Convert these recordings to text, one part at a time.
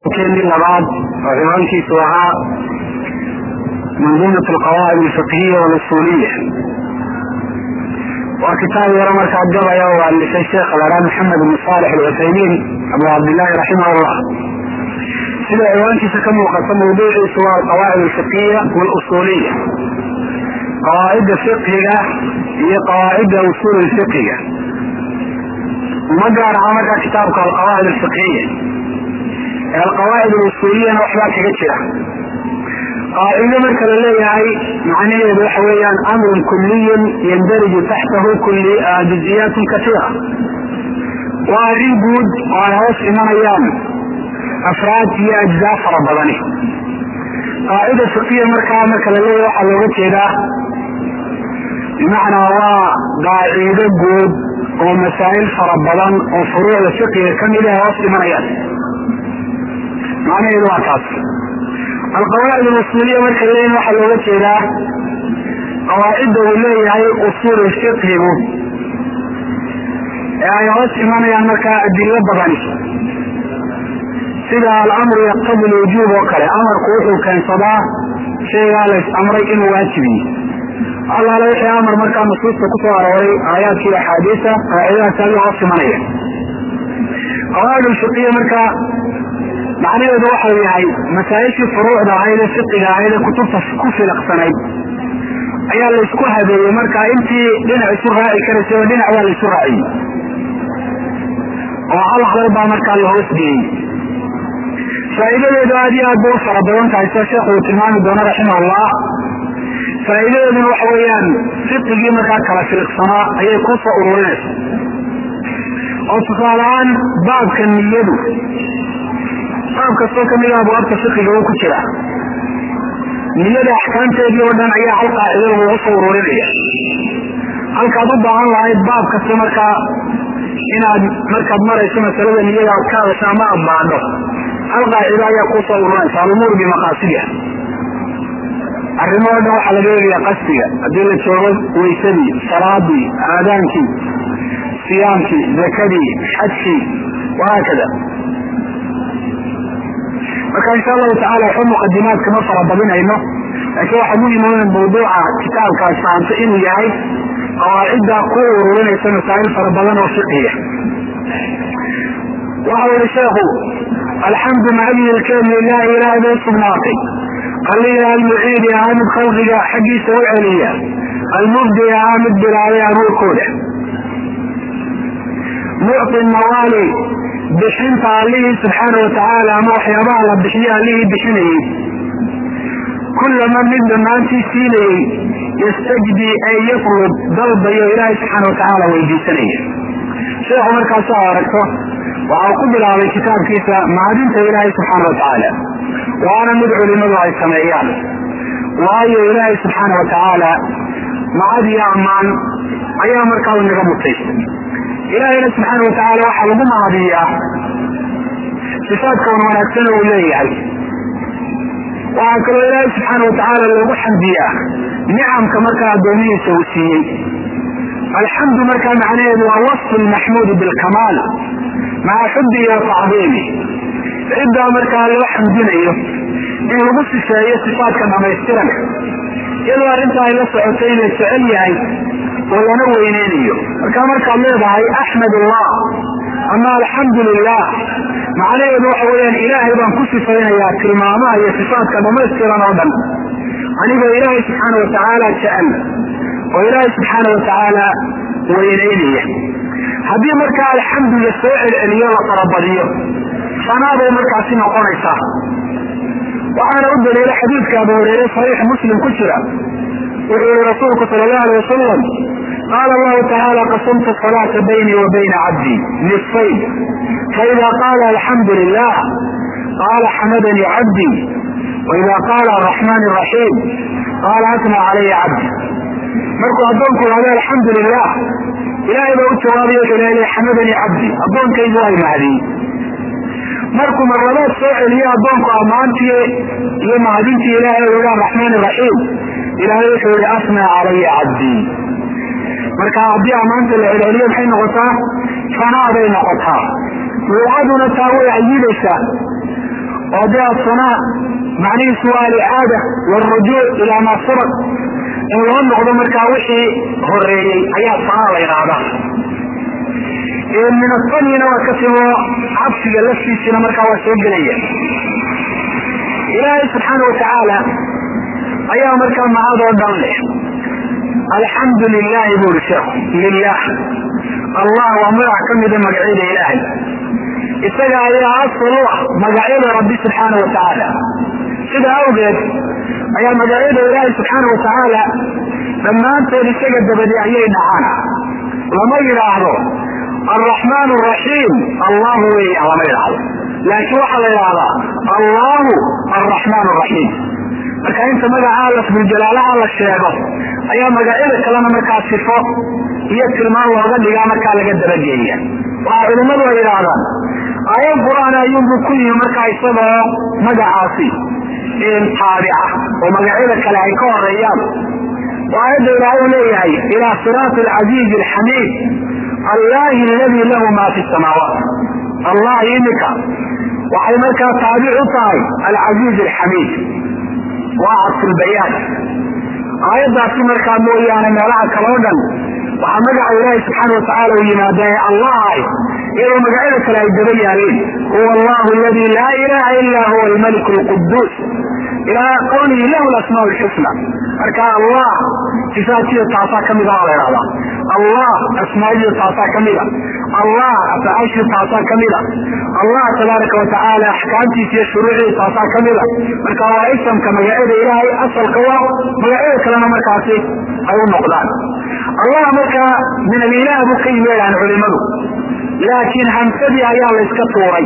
keenii labaad oo ciwaankiisu ahaa manduumat alqawaacid alfiqhiya walusuuliya waa kitaab yaro markaa gabaya oo alifay sheekha lahaa maxamed ibn saalix alcuthaymiin abu cabdillaahi raximah llah sida ciwaankiisa ka muuqata mawduuciisu waa alqawaacid alfiqhiya walusuuliya qawaacidda fiqhiga iyo qawaacidda usuul lfiqhiga uma gaar aha markaa kitaabka alqawaacid alfiqhiya ee alqawaacid alusuuliyana waxbaa kaga jira qaacido marka la leeyahay macnaheedu waxa weeyaan amrun kuliyun yandariju taxtahu juziyaatun kasiira waa arrin guud oo ay hoos imanayaan afraad iyo ajzaa fara badani qaacida fiqiya markaa marka la leeyahay waxaa looga jeedaa bimacnaa waa qaacido guud oo masaa'il fara badan oo furuucda fiqiga kamid ah hoos imanayaan macnaheedu waa taas alqawaacid alusuuliya marka leeyihin waxaa looga jeedaa qawaacidda uu leeyahay usuul fiqhigu ee ay hoos imanayaan markaa adilo badani sida alamru yaqtadi lwujuub oo kale amarku wuxuu keensadaa shaygaa lays amray inuu waajibiye allaala wixii amar markaa nusuusta kusoo arooray aayaadkii axaadiisa qaacidadaas ayuu hoos imanaya qawaacid alfiqiya markaa macnaheedu waxau yahay masaa-ishii furuucda ahayd ee fiqiga ahayd ee kutubta ku filaqsanayd ayaa laysku habeeyey markaa intii dhinac isu raaci karaysay oo dhinac waa laysu raaciyey oo hal hadal baa markaa la hoosgeeyey faa'iidadeedu aad iyo aad bay u fara badan tahay sida sheekhu uu tilmaami doono raximahullah faa'iidadeeduna waxa weeyaan fiqigii markaa kala filiqsanaa ayay ku soo ururinaysa oo tusaale ahaan baabka niyadu baab kastoo kamid a abwaabta fiqiga uu ku jira niyada axkaamteedii oo dhan ayaa hal qaacido lagu soo ururinaya halkaad u baahan lahayd baab kasta markaa inaad markaad marayso masalada niyada aad ka hadasho ama aad baadho hal qaacido ayaa kuu soo ururinaysa alumuur bimaqaasidiha arrimo o dhan waxaa laga eegaya qasdiga haddii la joogo waysadii salaadii aadaankii siyaamkii zakadii xajkii wahaakada marka insha allahu tacala waxba muqadimaad kama fara badinayno laakiin waxaa muhima in mawduuca kitaabkaas fahamto inuu yahay qawaacidda ku ururinaysa masaa'il fara badan oo fiqiya waxau yihi sheekhu alxamdu macdihi lkeenu lilahi ilaahay bay sugnaatay alliga almuciidi ahaa mid khalqiga xaggiisa u celiya almubdi ahaa mid bilaabay abuurkooda mucti nawaali bixinta allihii subxaana watacaala ama waxyaabaha la bixiyo allihii bixinayey kullama mid dhammaantii siinayey yastajdi ay yatlub dalbayo ilaahay subxaana watacaala weydiisanaya sheekhu markaasoo aragto waxau ku bilaabay kitaabkiisa mahadinta ilaahay subxaana watacaala waana mid culimadu ay sameeyaan waayo ilaahay subxaana watacaala macad iyo ammaan ayaa markaa inaga mutaystay ilaahayna subxaana watacaala waxaa lagu mahadiyaa sifaadkan wanaagsana uu leeyahay waxaa kaloo ilaahay subxaana watacaala loogu xamdiyaa nicamka markaa addoomihiisa uu siiyey alxamdu markaa macnaheedu waa wasfu lmaxmuudi bilkamaal maca xubbihi wa tacdiimi ciddaa markaa loo xamdinayo in lagu sifeeyo sifaadka dhamaystiran iyadoo arrinta ay la socotay in la jecel yahay oo lana weyneynayo markaa markaad leedahay axmed allah ama alxamdu lilah macnaheedu waxa weeyaan ilaahay baan ku sifaynayaa tilmaamaha iyo sifaadka dhamaystiran oo dhan anigoo ilaahay subxaana watacaala jecel oo ilaahay subxaana watacaala weyneynaya haddii markaa alxamdu la soo celceliyo la farabadiyo sanaabay markaasi noqonaysaa waxaana u daliila xadiidka abu hureyre saxiix muslim ku jira wuxuu yihi rasuulku sal allahu alay wasalam qaala allahu tacaala qasamtu salaata baynii wa bayna cabdii nisfayn faida qaala alxamdu lilah qaala xamadanii cabdii waida qaala araxmaan raxiim qaala atna calaya cabdi markuu addoonku ihahdo alxamdu lilah ilaahay baa u jawaabayo wuxuu leeyahay xamadanii cabdi addoonkaygu waa mahadiyey markuu marlabaad soo celiyo addoonku ammaantii iyo mahadintii ilaahay u yihi araxmaan raxiim ilaahay wuxuu yihi asnaa calaya cabdii marka haddii ammaanta la celceliyo maxay noqotaa fanaaday noqotaa luuqaduna taa way ayidaysaa haddii asanaa macnihiisu waa alicaada wاlrujuuc ilaa maa sabaq in loo noqdo markaa wixii horeeyey ayaa sanaa la yidhaahdaa min asanina waa ka timo cabsiga laftiisina markaa waa soo gelaya ilaahay subxaana watacaala ayaa markaa mahad oo dhan leh alxamdu lilahi bu uri sheekhu lilah allah waa magac ka mida magacyada ilaahay isaga ayaa asal u ah magacyada rabbi subxaana watacaala sida awgeed ayaa magacyada ilaahay subxaana watacaala dhammaantood isaga dabadi ayay dhacaan lama yidhaahdo alraxmaan raxiim allahu weya lama yidhaahdo laakiin waxaa la yidhaahdaa allahu alraxmaan raxiim marka inta magacaa lafduljalaalaha la sheego ayaa magacyada kalena markaa sifo iyo tilmaan looga dhigaa markaa laga dabageeya waxaa culimmadu ay yidhaahdaan aayad qur-aan ayuunbuu ku yimi markaa isagoo magacaasi taabica oo magacyada kale ay ka horeeyaan oo aayadda ilaahay u leeyahay ilaa siraati alcasiizi alxamiid allahi aladii lahu maa fi samaawaat allahi imika waxay markaa taabic u tahay alcasiiz alxamiid waa cadfulbayaan aayaddaasi markaa mooyaane meelaha kale o dhan waxaa magaca ilaahi subxaana watacaala u yimaada ee allah ah iyadoo magacyada kale ay daba yaaleen huwa allahu aladi laa ilaha ila huwa almaliku lquduus ilaa qawlihi lahu lasmaa lxusna marka allah sifaadkiisa taasaa kamida waa la ihahdaa allah asmaadiisa taasaa kamida allah afcaashiisa taasaa kamida allah tabaaraka watacaala axkaamtiisa iyo shuruucdiisa taasaa kamida marka waa isamka magacyada ilaahay asalka waa magacyada kalena markaasi ay u noqdaan allah markaa min alilah buu ka yimeedaan culimadu laakiin hamsadii ayaa la yska tuuray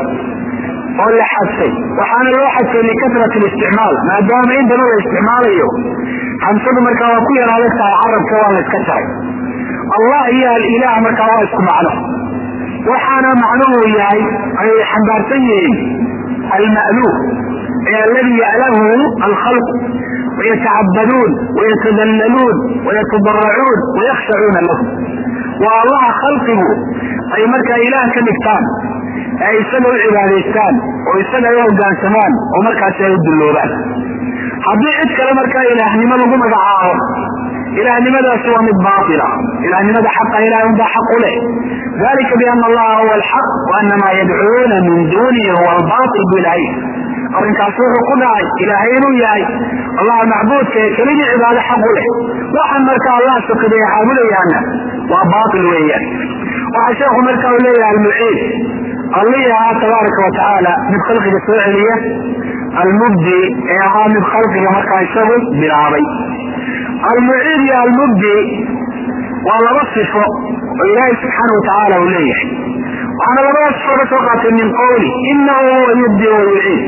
oo la xadfay waxaana loo xadfay likasrat listicmaal maadaama in badan la isticmaalayo hamsadu markaa waa ku yar adag tahay carabka waa la yska jaray allah iyo alilah markaa waa isku macno waxaana macnuhu yahay ay xambaarsan yihiin alma'luuf ee aladi ya'lahu alkhalq wayatacabaduun wayatadallaluun wayatadaracuun wayakhshacuuna lahu waa allaha khalqigu ay markaa ilaah ka dhigtaan ee isaga u cibaadaystaan oo isaga ay u hogaansamaan oo markaasi ay u dulloobaan haddii cid kale markaa ilaahnimo lagu magacaabo ilaahnimadaasi waa mid baatila ilaahnimada xaqa ilahay unbaa xaq u leh dalika biana allaha huwa alxaq wa ana maa yadcuuna min dunihi huwa albaatil bu ilahay arrinkaasi wuxuu ku dhacay ilaahay inuu yahay allaha macbuudka ee keligii cibaado xaq u leh waxaan markaa allah sokaday caabudayaana waa baatil weeyaan waxaa sheekhu markaa uu leeyahay almuciid allihii ahaa tabaaraka watacaala mid khalqiga soo celiya almubdi ee ahaa mid khalqiga markaa isagu bilaabay almuciid iyo almubdi waa laba sifo oo ilaahay subxaana watacaala uu leeyahay waxaana labada sifo ka soo qaatay min qowli inahu huwa yubdi wa yuciid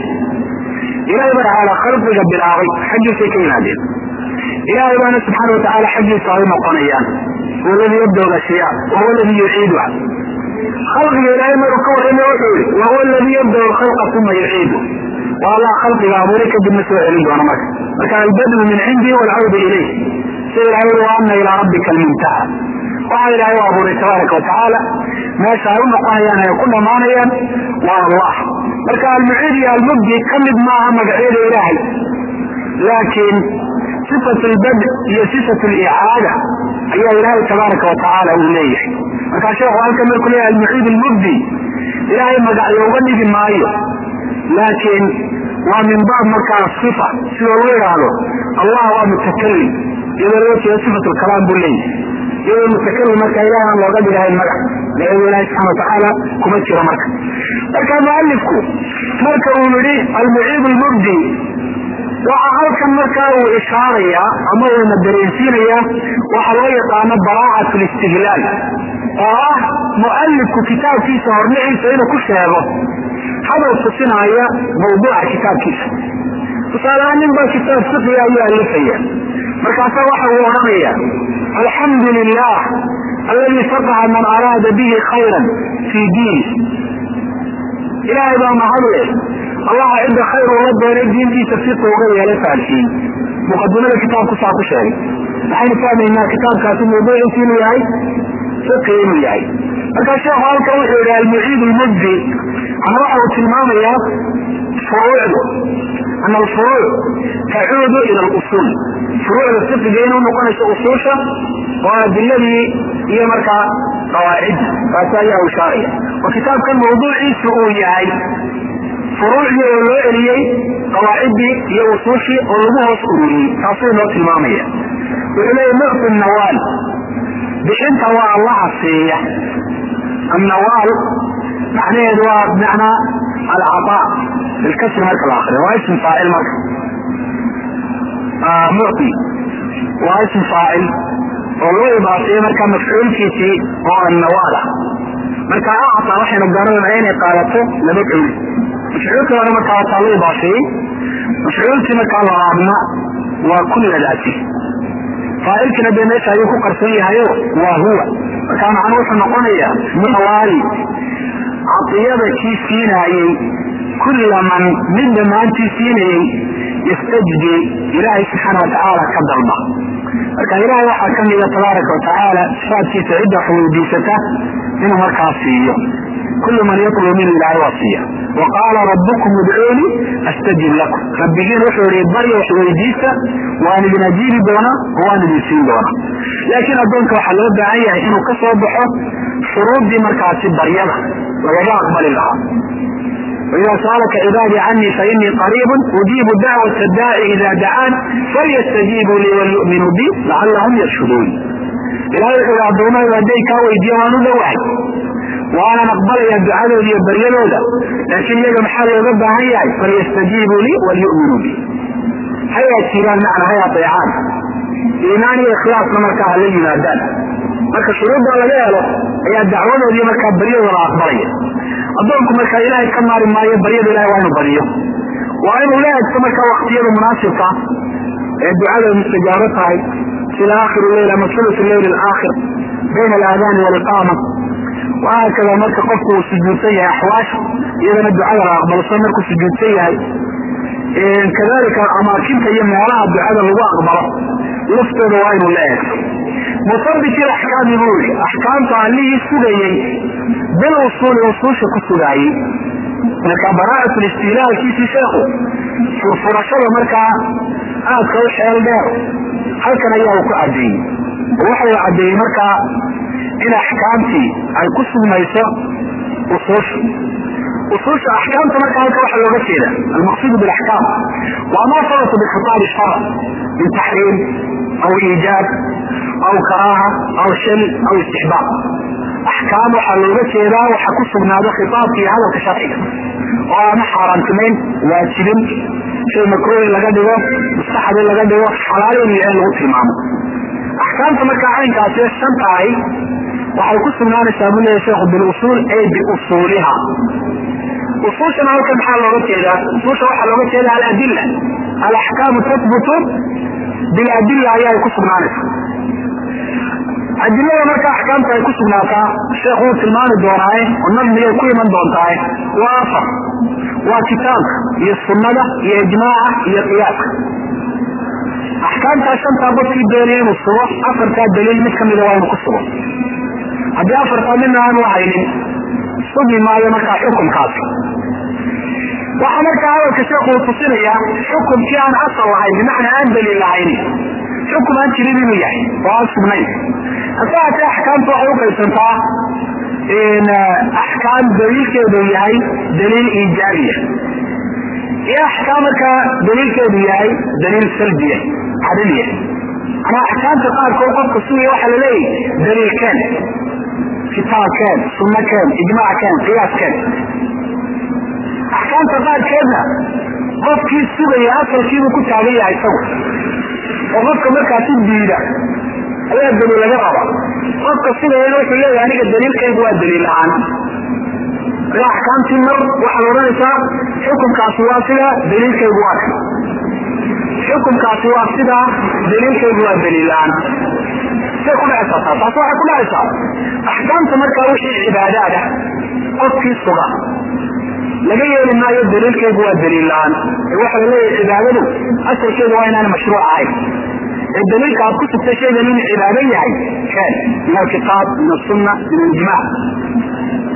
ilahay baa tacaala khalqiga bilaabay xaggiisay ka yimaadeen ilaahay baana subxaana watacaala xaggiisa ay noqonayaan huwa ladii yabda ashyaa wa huwa ladii yuciiduha khalqiga ilaahay maruu ka warramay wuxuu yihi wa huwa aladii yabda alkhalqa uma yuciidu waa allah khalqiga abuuray kadibna soo celin doona marka marka albadlu min cindi walcawdu ilayh sida ilahay ui wa ana ilaa rabbika almuntaha waxaa ilaahay u abuuray tabaaraka watacaala meesha ay u noqonayaan ay ku dhammaanayaan waa allah marka almuciid iyo almubdi ka mid maaha magacyada ilaahay laakiin sifat lbad iyo sifat licaada ayaa ilaahay tabaaraka watacaala uu leeyahay markaa sheekhu halkan markuu leeyahay almuciid almubdi ilaahay magacyo uga dhigi maayo laakiin waa min baab markaa sifa sida lagu idhaahdo allah waa mutakalim iyadoo loo jeedo sifat lkalaam buu leeyahay iyadoo mutakalim marka ilahay aan looga dhigahayn magac magacyada ilahi subxana watacaala kuma jiro marka marka mualifku marka uu yihi almuciid lmubdi waxa halkan markaa uu ishaarayaa ama uuna dareensiinayaa waxa loo yaqaano baraacat listihlaal oo ah mualifku kitaabkiisa horniciisa inuu ku sheego hadal tusinaya mawduuca kitaabkiisa tusaalehaan nin baa kitaab fiqiga ayuu alifaya markaasa waxa uu odhanaya alxamdu lilah alladii faqaha man araada bihi khayran fii diini ilaahay baa mahadle allaha cidda khayr ula doonay diintiisa fiqa uga yeelay fahalsiin muqadimada kitaabku saa ku sheegay waxaynu fahmaynaa kitaabkaasi mawduuciisu inuu yahay fiqi inuu yahay markaa sheekhu halkan wuxuu yihi almuciid lmubdi ama waxa uu tilmaamayaa furuucdu ana alfuruuc tacuudu ila alusuul furuucda fiqiga inuu noqonayso usuusha oo adiladii iyo markaa qawaacidda taasi ayaa u ishaaraya oo kitaabkan mawduuciisu uu yahay furuucdii oo loo eliyey qawaaciddii iyo usuushii oo lagu hoos ururiyey taasuu inoo tilmaamaya wuxuu leeya mucti nawaal bixinta waa allaha siiya annawaal macnaheedu waa bimacnaa alcataa bilkasri marka la akriyo waa ism faacil marka mucti waa ism faacil oo loo ibaafeeye marka mafcuulkiisii oo annawaal ah marka acta waxaynu garanayna inay qaadato laba culi mafcuulkii hore markaa wataa loo ibaafeeyey mafcuulkii markaa labaadna waa kulladaasi faacilkiina dee meesha ayuu ku qarsan yahayo waa huwa markaa macnuu wuxuu noqonayaa nawaali cadiyada kii siinaayey kulla man mid dhammaantii siinayey yastajdi ilaahay subxaana watacaala ka dalba marka ilaahay waxaa ka mida tabaaraka watacaala sifaadkiisa cidda wax weydiisata inuu markaa siiyo kullu man yatlubu minhu ilaahay waa siiya wa qaala rabbukum udcuuni astajib lakum rabbigiin wuxuu ihi barya wax weydiista waan idin ajiibi doonaa oo waan idin siin doonaa laakiin addoonka waxaa loo baahan yahay inuu ka soo baxo shuruuddii markaasi baryada lagaga aqbali lahaa وإذا سألك عبادي عني فإني قريب أجيب دعوة الداعي إذا دعان فليستجيبوا لي وليؤمنوا بي لعلهم يرشدون إلهي يقول عبدالله وأدي كاوي ديوانو لوحي وأنا نقبل يا دعاء لي بريلو له لكن يجب محل يضب هيا فليستجيبوا لي وليؤمنوا بي هيا سيران معنا هيا طيعان إيماني إخلاص مركا لي ينادان marka shuruudda laga helo ayaa dacwadoodii markaa baryadooda la aqbalaya addoonku markaa ilaahay ka maari maayo baryada ilahay waa inuu baryo waa inuu la egto markaa waktiyada munaasibka ee ducada mustajaabo tahay sida aakhiru leyl ama sulus leyl alaakhir bayna alaadaani waliqaama wahaakada marka qofku uu sujuudsan yahay axwaasha iyadana ducada la aqbalso markuu sujuudsan yahay kadalika amaakinta iyo meelaha ducada lagu aqbalo laftooda waa inuu la eegto musabit ilaxkaami buu yihi axkaamta allihii sugayey bil usuuli usuusha ku sugaayey marka baraaat listiilaalkiisii sheekhu furfurashada markaa aadka u xeel dheer halkan ayaa uu ku cadeeyey oo waxa uu cadeeyey markaa in axkaamtii ay ku sugmayso usuusha usuusha axkaamta marka halka waxa looga jeeda almaqsuudu bilaxkaam waa ma sabata bikitaabi shar min taxriim aw iijaab aw karaaha aw shal aw istixbaab axkaam waxaa looga jeedaa waxa ku sugnaado khitaabka iyo hadalka sharciga oo ama xaaraantimayn waajibin shay makruuhi laga dhigo mustaxab in laga dhigo xalaal inuu yahay lagu tilmaamo axkaamta markaa caynkaasi shan tahay waxay ku sugnaanaysaa buu leeyahy sheekhu bilusuul ay biusuuliha usuushana halkan maxaa looga jeedaa usuusha waxaa looga jeeda aladilla alaxkaamu tahbutu biladilla ayaa ku sugnaanaysa adilada marka axkaamta ay ku sugnaataa sheekhu wuu tilmaami doonaaye oo nadmigay ku iman doontaaye waa afar waa kitaabka iyo sunnada iyo ijmaaca iyo qiyaaska axkaamtaa shantaa qofkii doonaya inuu sugo afartaa daliil mid kamida waa inuu ku sugo haddii afartaa midna aanu haynin sugi maayo markaa xukumkaasi waxaa markaa hadalka sheekhu uu tusinayaa xukumkii aan asal lahayn bimacnaa aan daliil lahaynin xukum aan jirin inuu yahay oo aan sugnayn hase haatee axkaamta waxay u qaybsantaa axkaam daliilkeedu yahay daliil iijaabiya iyo axkaam markaa daliilkeedu yahay daliil salbiya cadaliya ama axkaamta qaarkood qofka sugaya waxaa laleeyahy daliilkeen kitaabkeen sunnakeen ijmackeen qiyaaskeen axkaamta qaarkeedna qofkii sugaya asalkiibuu ku taagan yahay isagu oo qofka markaasi diida ayaa daliil laga raba qofka sugayana wuxuu leeyahay aniga daliilkaygu waa daliil la-aan marka axkaamtii mar waxaad odhanaysaa xukumkaasi waa sida daliilkaygu waa kan xukumkaasi waa sidaa daliilkaygu waa daliil la-aan say ku dhacaysaa taas taas waxay ku dhacaysaa axkaamta markaa wixii cibaadaad ah qofkii suga laga yeeli maayo daliilkaygu waa daliil la-aan ee waxa la leeyahay cibaadadu asalkeedu waa inaan mashruuc ahayn ee daliilka aad ku sugtay shaygan inuu cibaado yahay keen min alkitaab min asunna min alijmac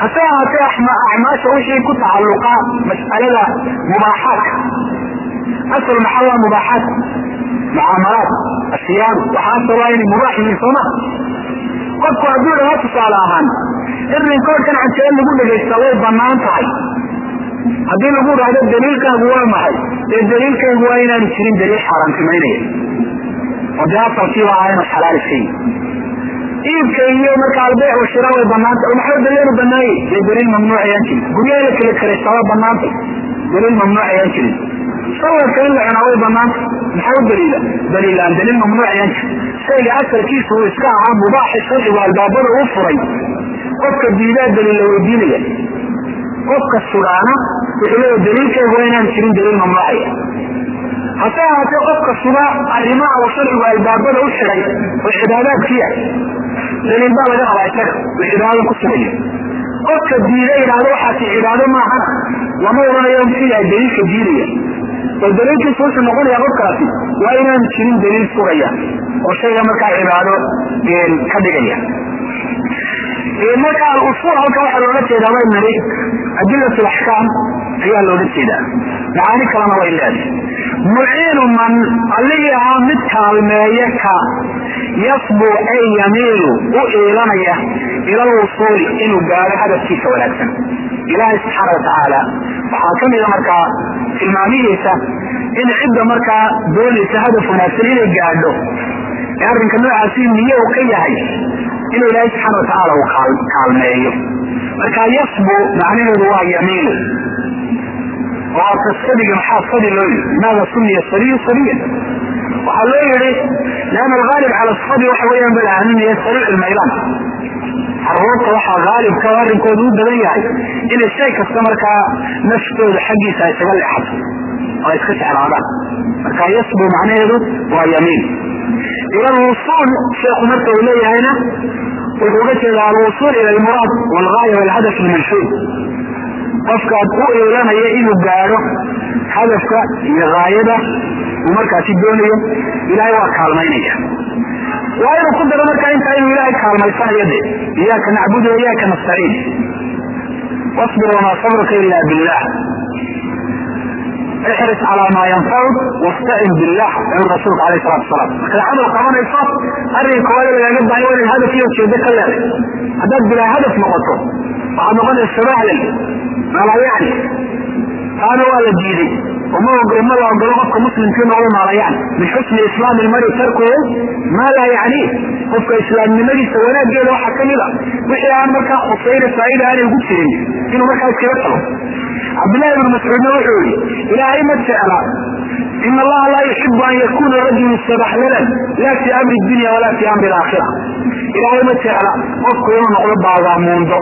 hase ahaatee acmaasha wixii ku tacalluqa mas'alada mubaaxaadka asal maxaa waa mubaaxaat mucaamalaat asiyaam waxaasoo waa inay mubaax yihiin sooma qofku hadduu dhahaa tusaale ahaan irinkoodkan cajee lagu dhegaysta way banaan tahay haddii lagu dhahdo daliilkaagu waa maxay dee daliilkaygu waa inaanu jirin daliil xaaraantimaynaya oo dee asalkiiba ahaa inuu xalaal iska yihi iibka iyo marka albeec washira way banaantay maxaa daliilu banaayey dee daliil mamnuuc ayaan jirin guryaha la kala karaysta waa banaantay daliil mamnuuc ayaan jirin sawirka in la cunaa way banaantay maxaa u daliila daliilaan daliil mamnuuc ayaan jirin shayga asalkiisa uu iska ahaa mubaaxi sharcigu albaabada u furay qofka diidaa daliil la weydiinaya qofka sugaana wuxuu leeya daliilkaygu waa inaan jirin daliil mamnuucaya hase ahaatee qofka suga arrimaha uu sharcigu albaabada u xiday oo cibaadaadkiia daliil baa laga rabaa isaga uu cibaadada ku sugayo qofka diida idhaahdo waxaasi cibaado maahana lama odhanayo muxuu yahay daliilka diidaya oo daliilkiisu wuxuu noqonaya qofkaasi waa inaanu jirin daliil sugaya oo shayga markaa cibaado ka dhigaya marka alusul halka waxaa looga jeedaa way nari adilat laxkaam ayaa looga jeedaa macaani kalena way leedahay muciinu man allihii ahaa mid kaalmeeye ka yasbu ay yamiilu u iilanaya ila lwusuuli inuu gaado hadafkiisa wanaagsan ilaahay subxaana watacaala waxaa ka mida markaa tilmaamihiisa in cidda markaa doonaysa hadaf wanaagsan inay gaadho ee arrinka noocaasi niye uu ka yahay inuu ilaahay subxaana watacaala uu kaalmeeyo marka yasbu macnaheedu waa yamiilu oo tasadiga maxaa sadi loo yii limaada sumiya sadiyu sadiya waxaa loo yihi lianna alghaalib cala sadi waxa weeyaan balahaninaya sariic ilmaylaan caruurta waxaa haalibka arrinkoodu u badan yahay inay shay kasta markaa naftooda xaggiisa ay isaga leexato oo ay iska jeclaadaan marka yasbu macnaheedu waa yamiin ila alwusuul sheekhu marka uu leeyahayna wuxuu uga jeedaa alwusuul ila almuraad walgaaya walhadaf almanshuud qofkaad u eelanaya inuu gaadho hadafka iyo gaayada uu markaasi doonayo ilaahay waa kaalmaynaya waa inuu ku daro markaa intaa inuu ilaahay kaalmaysanayo de iyaaka nacbudu wa iyaaka nastaciin wasbir wamaa sabruka ila billah ixris calaa maa yanfacuk wastacin billah ayuu rasuulka alayh salatu wasalaam markaad camal qabanayso arrinka koowaad lagaaga baahay waa inaad hadaf iyo ujeedo ka leeday haddaad bilaa hadaf noqoto waxaad noqonaysa sabahlel maalayacni taana waa la diiday ma ma la ogolo qofka muslimkii noqdo maalayacni min xusni islaami lmari tarkuhu maa laa yacni qofka islaamnimadiisa wanaaggeeda waxaa kamid a wixii aan markaa khusayna faaida aanay ugu jirin inuu markaa iskaga tago cabdillahi ibnu mascuudna wuxuu yihi ilaahay ma jecla in allaha laa yuxibu an yakuna rajulu sabaxlalan la fi amri dunya walaa fi amri alaakhira ilaahay ma jecla qofku inuu noqdo baagaamuundo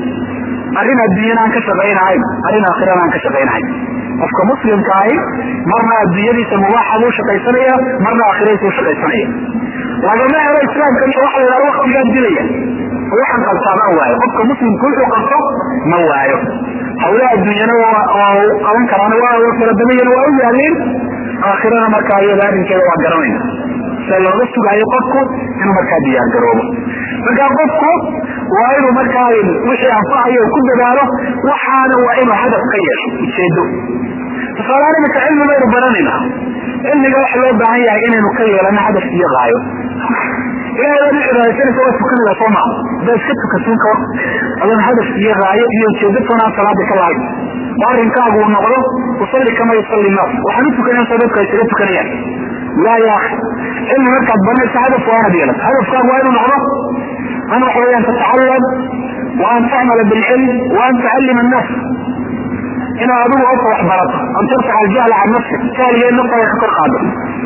arrin adduunyana aan ka shaqaynahayn arrin aakhirana aan ka shaqaynahayn qofka muslimka ahi marna adduunyadiisa mubaaxa buu shaqaysanaya marna aakhiradiisa u shaqaysanaya lagama helo islaamka waxa la yidhahda waktigaa dilaya oo waxaan qabtaa ma waayo qofka muslimka wuxuu qabto ma waayo hawlaha adduunyana waa qaban karaan waa faradamayan waa u yaalin aakhirana markaa iyada arrinkeeda waa garanayna sida looga sugaayo qofku inuu markaa diyaar garoobo markaa qofku waa inuu markaa wixii anfacayo ku dadaalo waxaana waa inuu hadaf ka yeesho ujeedo tusaalahaan imika cilmi baynu baranayna cilmiga waxa loo baahan yahay inaynu ka yeelano hadaf iyo qaayo ilahay waad u cibaadaysanaysa waa tukanada soo maa haddaa iska tukatuun ka adoon hadaf iyo raayo iyo ujeedo toonaan salaada ka lahayn oo arrinkaagu uu noqdo usalli kama yusalli naas waxaan u tukanaysa dadka isaga tukanayaan laa ya akhi cilmi markaad baranaysa hadaf waa inaad yeelato hadafkaagu waa inuu noqdo an waxa weyaan tatacalam wa an tacmala bilcilm wa an tucallima annaas inaad adigu oka wax barato an tarfaca aljahla can nafsik jahligeed naftaada ka kor qaado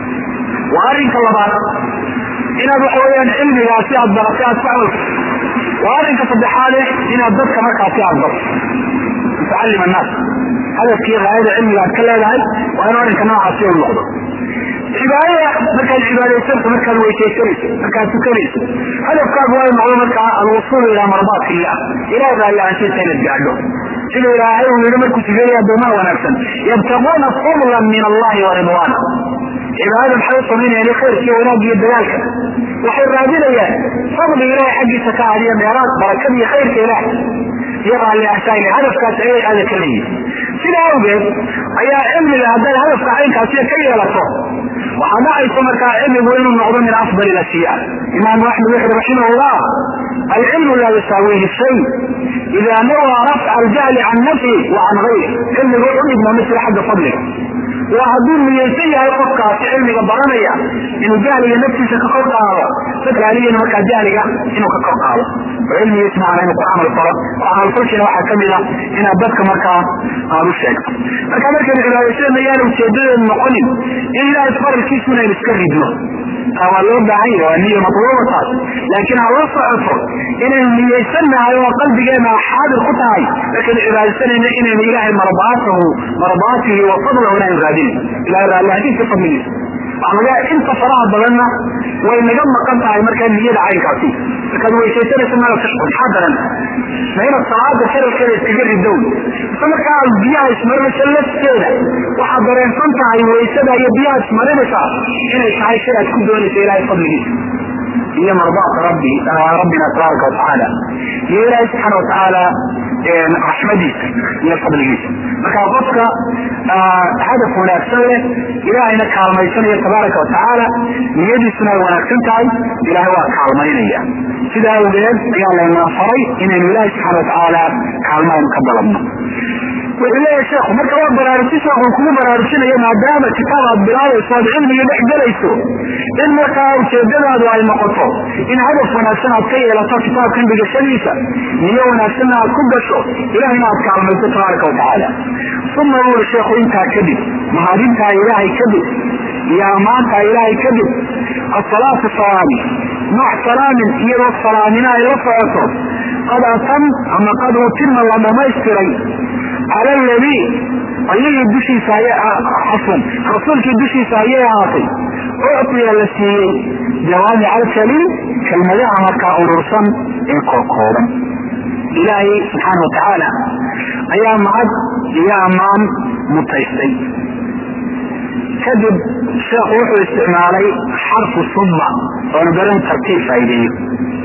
waa arrinka labaad inaad waxa weyaan cilmigaasi aad baratay aad ku camalto waa arrinka saddexaade inaad dadka markaasi aad barto tucallim annaas hadafkii raayada cilmiga aad ka leedahay waa inu arrinka noocaasi u noqdo cibaadada markaad cibaadaysanto markaad weysaysanayso markaad tukanayso hadafkaagu waa noqdo markaa alwusuul ilaa mardaati illah ilaah baa ilaansiisa inaad gaadho sida ilaahay uu yihi markuu tukanaya addoomaha wanaagsan yabtaquuna fadlan min allahi wa ridwaana cibaadada maxay u samaynayaan khayrkiiyo wanaag iyo dagaalka waxay raadinayaan fadli ilaahay xaggiisa ka hadiya meeraad barakada iyo khayrka ilaah iyo raalli ahshayle hadafkaas ayay aada ka leeyihin sidaa awgeed ayaa cilmiga haddaad hadafka caynkaasiya ka yeelato waxaa dhacaysa markaa cilmigu inuu noqdo min afdal ilashiya imaamu axmed wuxuui raximahullah alcilmu laa yusaawihi shay ida nawaa rafca aljahli can nafsi wa can gayri cilmigu u dhigma misla xagga fadliga waa hadduu niyeysan yahay qofkaasi cilmiga baranaya inuu jahliga naftiisa ka kor qaado dadkaaliyana markaa jahliga inuu ka kor qaado oo cilmigiis maana inuu ku camal falo oo camalfalkiina waxaa kamid a inaad dadka markaa aad u sheegto marka markaynu cibaadaysadna yaana ujeedadeedu noqonin in ilaahay faralkiisu inaynu iska ridno taa waa loo baahan yahay waa niya matluuba taas laakiin ha la socoto inaynu niyeysannahay oo qalbigeena xaadir ku tahay markaynu cibaadaysanayna inaynu ilaahay marbaatahu marbaatihi wa fadlahu inaynu raadinin ilahay raallahadiisa fadligiisa waxaa laga inta faraha badanna way naga maqan tahay markaa niyada caynkaasi markaad weysaysanaysa mala tashqul maxaa daran ma inaad salaada sharalkeeda iskaga ridow ise markaa aad biyaha ismarinaysa lafteeda waxaad dareensan tahay waysada iyo biyaha ismarinaysa inay tahay shay aad ku doonaysa ilaahay fadligiisa iyo mardaata rabbi rabbina tabaaraka watacaala iyo ilaahay subxaana watacaala raxmadiisa iyo fadligiisa marka qofka hadaf wanaagsan leh ilaahayna kaalmaysanaya tabaaraka watacaala niyadiisuna ay wanaagsan tahay ilaahay waa kaalmaynaya sidaa awgeed ayaa laynaa faray inaynu ilaahay subxaana watacaala kaalmaynu ka dalabno wuxuu leeyahay sheekhu marka waa baraarujin sheekhu kugu baraarujinayo maadaama kitaab aad bilaabayso aad cilmiga dhex gelayso in markaa ujeedadaadu ay noqoto in hadaf wanaagsan aad ka yeelato kitaabkan dhigashadiisa niyo wanaagsanna aad ku gasho ilahayna aad kaalmayso tabaaraka watacaala uma wuuri sheekhu intaa kadib mahadintaa ilaahay kadib iyo ammaantaa ilaahay kadib asalaatu salaami mac salaamin iyadoo salaamina ay la socoto qad atam ama qad utima la dhamaystiray cala ladii ayagii dushiisa xasan rasuulkii dushiisa ayay ahaatay uctiya la siiyey jawaamic alkaliim kelmadaha markaa urursan ee kookooban ilaahay subxaana watacaala ayaa mahad iyo ammaan mutaystay kadib sheekhu wuxuu isticmaalay xarfu suma oona garan tartiib faa'ideeyo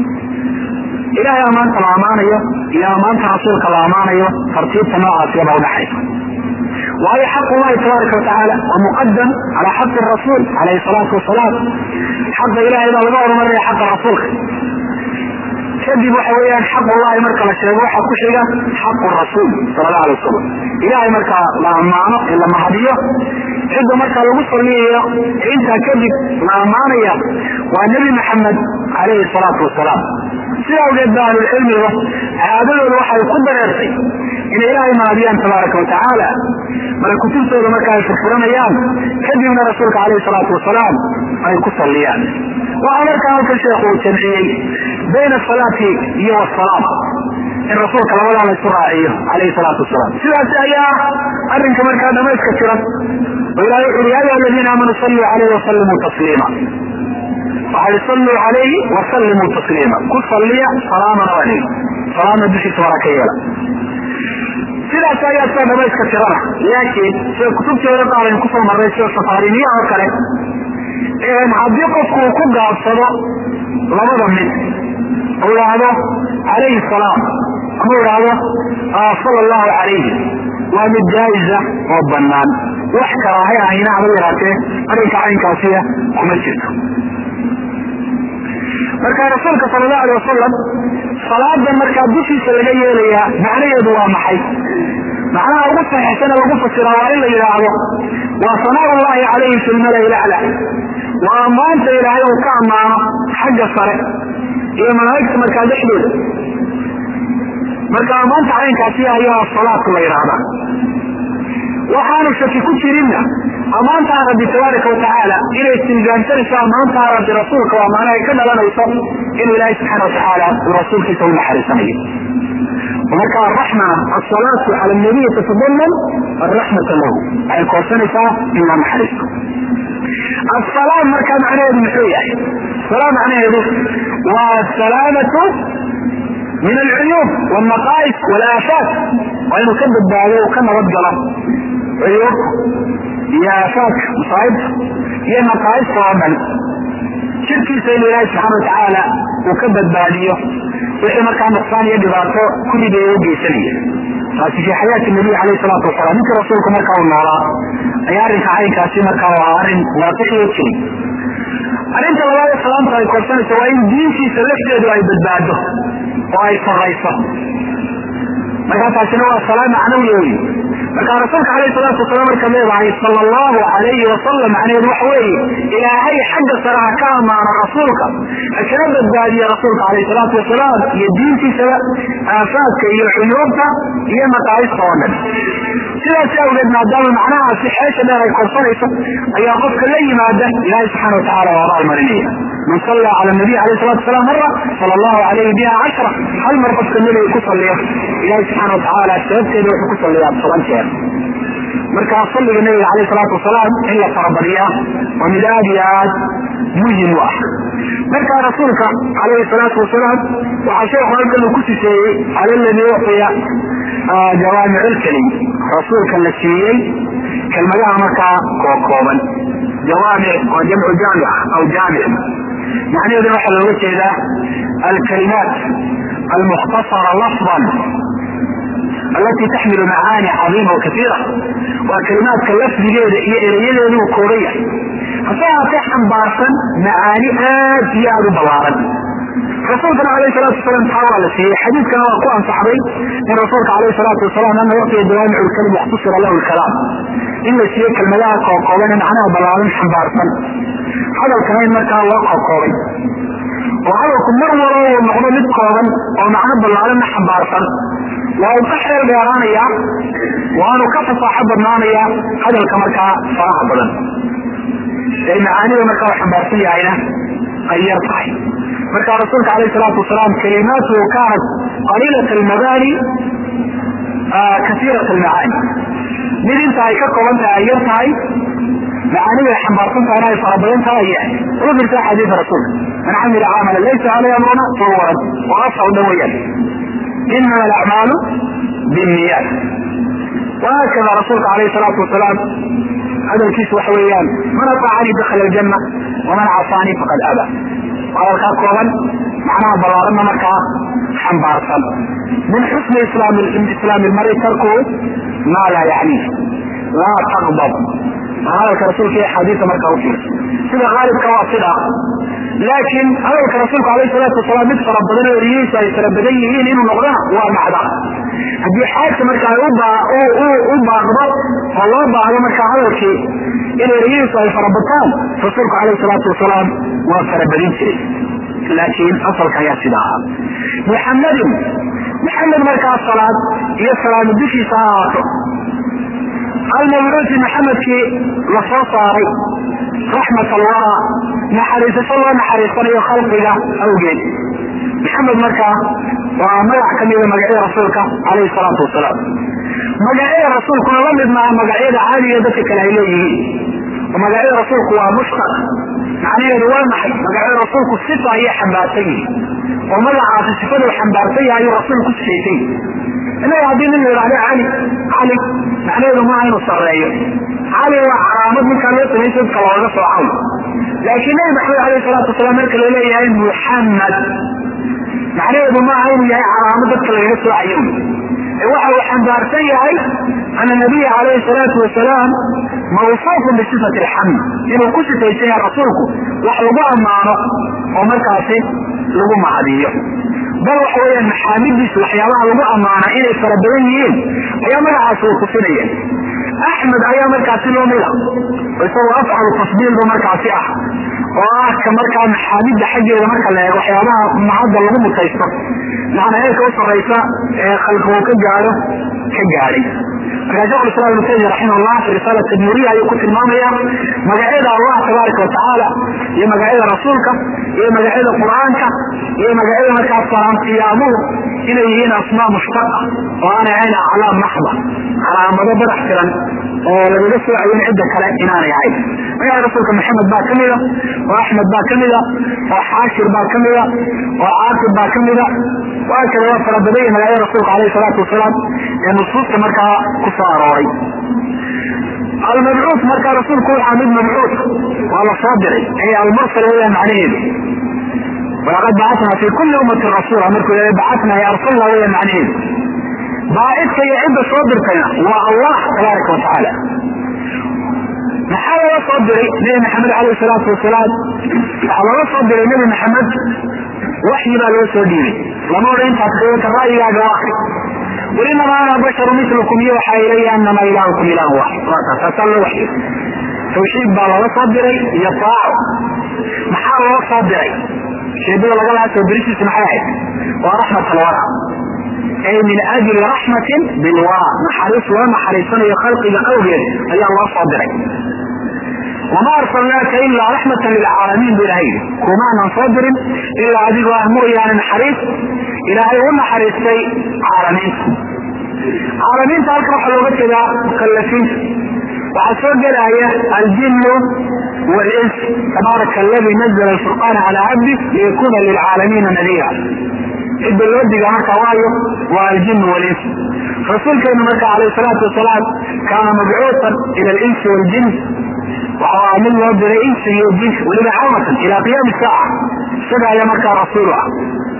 ilaahay ammaanta la ammaanayo iyo ammaanta rasuulka la ammaanayo tartiibta noocaasiyaba udhaxaysa waayo xaq ullahi tabaaraka watacaala waa muqadam calaa xaqi rasuul calayhi salaatu wasalaam xaqa ilahay baa laga horumarinaya xaqa rasuulka kadib waxa weeyaan xaq ullahi marka la sheego waxaa ku xiga xaqu rasuul sala allahu alay wasalam ilahay marka la ammaano ee la mahadiyo cidda markaa lagu saliyayo ee intaa kadib la ammaanaya waa nebi maxamed calayhi salaatu wasalaam sida awgeed ba ahlulcilmiga caadadooda waxay ku dareertay inay ilaahay mahadiyaan tabaaraka watacaala mara kutubtooda marka ay furfuranayaan kadibna rasuulka calayhi salaatu wasalaam ay ku salliyaan waxaa markaa halkan sheekhu uu jamciyey bayna asalaati iyo wasalaam in rasuulka labadaa la isu raaciyo calayhi salaatu wasalaam sidaas ayaa arrinka markaa dhamayska tiran oo ilahay wuxu uri ya ayuha aladiina aamanuu salluu calayhi wasallimuu tasliima waxay salluu calayhi wasallimuu tasliima ku salliya salaamana waa leyi salaamna dushiisa waraa ka yeela sidaas ayaa saa dhamayska tirana laakiin sida kutubtii hore qaar aynu kusoo marray sida safaariniya oo kale haddii qofku uu ku gaabsado labada mid u idhaahdo calayhi salaam ama u idhaahdo sala allahu calayhi waa mid jaa'iza oo bannaan wax karaahay ahayna haba yaraatee arrinka caynkaasiya kuma jirto marka rasuulka sala allahu alay wasalam salaada markaa dushiisa laga yeelayaa macnaheedu waa maxay macnaha ugu saxiixsana lagu fasiraa waa in la yidhaahdo waa sanaa ullahi calayhi fi lmala lacla waa ammaanta ilaahay uu ka ammaano xagga sare iyo malaa'igta markaa dhexdooda marka ammaanta caynkaasi ayaa salaadku la yidhaahdaa waxaanu shaki ku jirinna ammaantaa rabbi tabaaraka watacaala inay istilgaamsanayso ammaantaa rabbi rasuulka waa maanahay ka dhalanayso inuu ilaahay subxaana watacaala uu rasuulkiisa u naxariisanayo marka araxmana asalaatu cala nabiyi tatadaman araxmata lahu waxay koorsanaysaa in la naxariisto asalaam markaa macnaheedu muxuu yahay salaam macnaheedu waa asalaamatu min alcuyuub walnaqaa'is walaafaat waa inuu ka badbaado uu ka nabad galo cuyuubta iyo aafaadka masaa'ibta iyo naqaa'ista oo dhan jirkiisa inuu ilaahay subxaana watacaala uu ka badbaadiyo wixii markaa nuqsaan iyo dhibaato kulligeeda u geysanaya taasi fi xayaati nabiy alayh salaatu wasalaam ninkii rasuulku markaa uu noolaa ayaa arrinka caynkaasi markaa u ahaa arrin waaqixi oo jiray arrinta labaad ee salaamta ay korsanayso waa in diintiisa lafteedu ay badbaado oo ay sarrayso markaa taasina waa salaam macnawiya wey marka rasuulka alayh salaatu wasalaam markaad leedahay sala allahu alayhi wasalam macnaheedu waxa weeye ilaahay xagga sare ha ka amaano rasuulka ha kala badbaadiya rasuulka alayh salaatu wasalaam iyo diintiisaba aafaadka iyo xuyuubta iyo maqaayista oo dhan sidaas awgeed maadaama macnahaasi xeesha dheer ay korsanayso ayaa qofka la yimaada ilaahay subxana watacala waa abaalmarinaya man salla cala nabiy alayh salatu wasalaam mara sala allahu alayhi biha cashra hal mar qofka nebiga ku salliyo ilahay subxaana watacaala sababteeda wuxuu ku salliyaa toban jeer markaa salliga nabiga alayh salaatu wasalaam in la farabadiyaa waa mid aad iyo aad muhim u ah markaa rasuulka alayhi salaatu wasalaam waxaa sheekhu halkan uu ku siseeyey cala ladii uxiya jawaamiclkelim rasuulka la siiyey kelmadaha markaa kookooban jawaamic waa jamcu jaamic aw jaamic macnaheeduna waxaa looga jeedaa alkalimaat almukhtasara lafdan alati taxmilu macaani cadiima wa kaiira waa kalimaadka lafdigeeda iyo erayadeedu uu kooban yahay hase haatee xambaarsan macaani aad iyo aada u ballaaran rasuulkana alayh salaatu wasalam taa waa la siiyey xadiidkana waa ku ansaxday in rasuulka alayh salaatu wasalam ana waqtiga jawaamic lkalim yaxtusira lahu lkalaam in la siiyo kelmadaha kookooban ee macnaha ballaaran xambaarsan hadalkana in markaa loo kokoobay oo hadalku mar walba uu noqdo mid kooban oo macno ballaaranna xambaarsan waa uu ka xeel dheeraanayaa waanu ka fasaaxo badnaanayaa hadalka markaa faraha badan ee macaanida markaa uu xambaarsan yahayna ay yar tahay marka rasuulka alayh salaatu wasalaam kalimaatuhu kaanat qaliilat almabaani kasiirat almacaani mid inta ay ka kooban tahay ay yar tahay macaanida ay xambaarsan tahayna ay farabadan tahay ay yahay ugu jirta xadiida rasuulka man camila camala laysa caleyh amruna fahuwa rad waa asal dhan weyaan inama alacmaalu binniyaat وهكذا رسولك عليه الصلاة والسلام هذا الكيس وحويان من أطاعني دخل الجنة ومن عصاني فقد أبى وهذا الكاكوغا معناها بلارنا مكا حنبارسا من حسن إسلام الإسلام المرء تركه ما لا يعنيه لا تغضب هذا الرسول في حديث مركا وفيه سيدة غالب كواصلة لكن هذا الرسول عليه الصلاة والسلام مثل ربنا وريسا يتربدين إنه نغضاه ومعدا haddii xaagta markaa u baaqdo oo loo baahdo markaa hadalkii in erayihiisu ay farabataan rasuulku calayhi salaatu wasalaam waa farabadin jiray laakiin asalka ayaa sida ahaa muxamadin maxamed markaa salaad iyo salaami dushiisa ha ahaato almawruusi maxamedkii la soo saaray raxmat alwara naxariisasho loo naxariisanayo khalqiga awgeed maxamed markaa waa magac ka mida magacyada rasuulka calayhi salaatu wasalaam magacyada rasuulkuna la mid maaha magacyada caadiga dadka kale ay leeyihiin oo magacyada rasuulku waa mushtaq macnaheedu waa maxay magacyada rasuulku sifa ayay xambaarsan yihin oo magacaasi sifaduu xambaarsan yahay ayuu rasuulku sifaysan innaga haddii nin la yidhahdo cali cali macnaheedu maaha inuu sarreeyo cali waa calaamad ninkaa loo samaysa dadka looga soocaw laakiin nabi maxamed alayhi salaatu wasalaam marka la leeyahay muxamed macnaheedu maaha inuu yahay calaamad dadka lagaga soocayo waxa uu xambaarsan yahay ana nabiya calayhi salaatu wasalaam mawsuufun bisifati alxamd inuu ku sifaysan yahay rasuulku wax lagu ammaano oo markaasi lagu mahadiyo bal waxa weeyaan maxaamidiisu waxyaabaha lagu ammaana inay fara badan yihiin ayaa magacaasi uu tusinaya axmed ayaa markaasi loo mida isagoo afcalu tasbiilba markaasi ah oo ah ka markaa maxaamidda xaggeeda marka la eego waxyaabaha mahadda lagu mutaysto macnaa heerka u sarraysa ee khalqigu ka gaadho ka gaadhay markaa shekhu islam ibnu taymiya raximahullah fi risaalat tadmuriya ayuu ku tilmaamaya magacyada allah tabaaraka watacaala iyo magacyada rasuulka iyo magacyada qur-aanka iyo magacyada markaas salaamqiyaamuhu inay yihiin asmaa mushtaqa oo aanay ahayn aclaam maxda calaamado badax tiran oo lagaga soocayin cidda kale inaanay ahayn magaca rasuulka maxamed baa kamida oo axmed baa kamida oo xaashir baa kamida oo caaqib baa kamida waakada waa fara badanya magacyada rasuulka alayhi salaatu wasalaam ee nusuusta markaa ku soo arooray almabcuuth markaa rasuulku waxaa mid mabcuuth waa la soo diray ay almursal weeyaan macnaheedu walaqad bacatnaa fi kuli ummatin rasuula markuu leeya bacatnaa ya arsalna weya macnaheedu baacidka iyo cidda soo dirtayna waa allah tabaaraka wa tacaala maxaa looga soo diray nebi maxamed alayh salaatu wasalaam waxaa looga soo diray nebi maxamed waxyi baa loo soo dhiibay lama odhan intaad ka ra'yigaaga waakri wainama ana basharu milukum iyo waxaa ilaya anama ilaahukum ilahu waaxid taasaa loo waxyo tawxiid baa looga soo diray iyo taaco maxaa loo soo diray sheedada laga lahaa soo dirisiisa maxay ahayd waa raxmat alwara ay min ajli raxmatin bilwara naxariis loo naxariisanayo khalqiga awgeed ayaa loo soo diray wama arsalnaaka ilaa raxmatan lilcaalamiin bu ilahay yidhi kumaanan soo dirin ilaa adigoo ah mooyaane naxariis ilaahay u naxariistay caalamiinta caalamiinta halkan waxaa looga jeedaa mukallafiinta waxaa soo gelaya aljinu wlins tabaaraka aladi nazla alfurqaana calaa cabdi liyakuna lilcaalamiina nadiira cidda loo diga marka waayo waa aljin walins rasuulkeenu marka alayh salaatu wasalaam kaana mabcuutan ila alinsi waljin waxaa mid loo diray insi iyo jin weliba cawmatan ila qiyaami saaca isaga ayaa markaa rasuul ah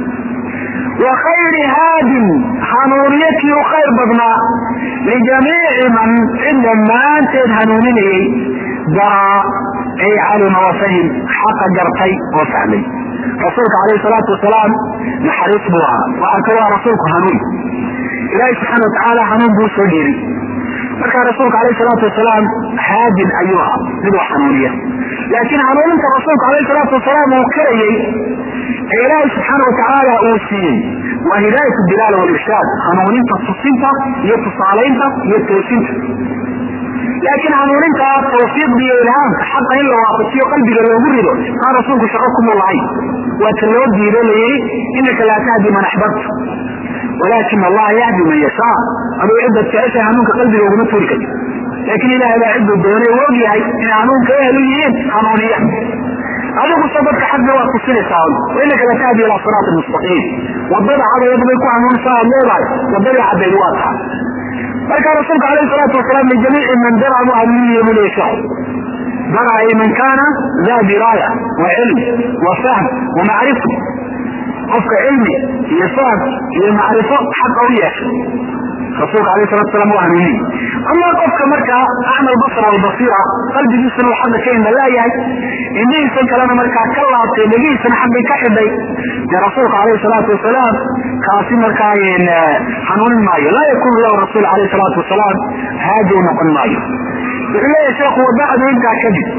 wa khayri haadin hanuuniye kii u khayr badnaa lijamiici man cid dhammaanteed hanuuninayay daraa ay calima wafahim xaqa gartay oo fahmay rasuulka alayh salaatu wasalaam naxariis buu ahaa waxaa ka waa rasuulku hanuun ilaahi subxaana watacaala hanuun buu soo dheeri markaa rasuulka alayh salaatu wasalaam haadin ayuu ahaa mid wax hanuuniya laakiin hanuuninta rasuulka alayh salaatu wasalaam uu karayey ee ilaahi subxaana watacaala uu siiyey waa hidaayat dilaala walirshaad hanuuninta tusinta iyo tusaalaynta iyo toosinta laakiin hanuuninta tawfiiqda iyo ilhaamka xaqa in la waafajiyo qalbiga loogu rido taa rasuulku shaqo kuma lahayn waa ta loo diido la yihi inaka laa tahdi man axbabta walaakin allaha yahdi man yashaa aduu cidda jeceshay hanuunka qalbiga uguma turi karti laakiin ilahay baa cidduu doonay u og yahay inay hanuunka ehlu yihiin hanuuniya adiguse dadka xagga waa tusinaysaa inaka la tahdi ilaa siraati mustaqiim wadada cadayad bay ku hanuunsaa aad leedahay wadadii caddayd waa taha marka rasuulka alayh salaatu wasalaam lijamiici man dara mu hanuuniye bu leey sheekhu dara ay man kaana daa diraaya wa cilm wa fahm wa macrifa qofka cilmi iyo fahm iyo macrifo xaqa u yeesha rasuulka alayh salatu salam waa hanuuniye ama qofka markaa acmal basr walbasiira qalbigiisana uu xagga ka indhalaayahay indhihiisan kalena markaa ka laabtay dhegihiisana xaggay ka xidhay dee rasuulka alayh salaatu wasalaam kaasi markaa hanuunin maayo laa yakunu lahu rasuul alayh salaatu wasalaam haadi u noqon maayo wuxuu leeyahay sheekhu wabacdu intaa kadib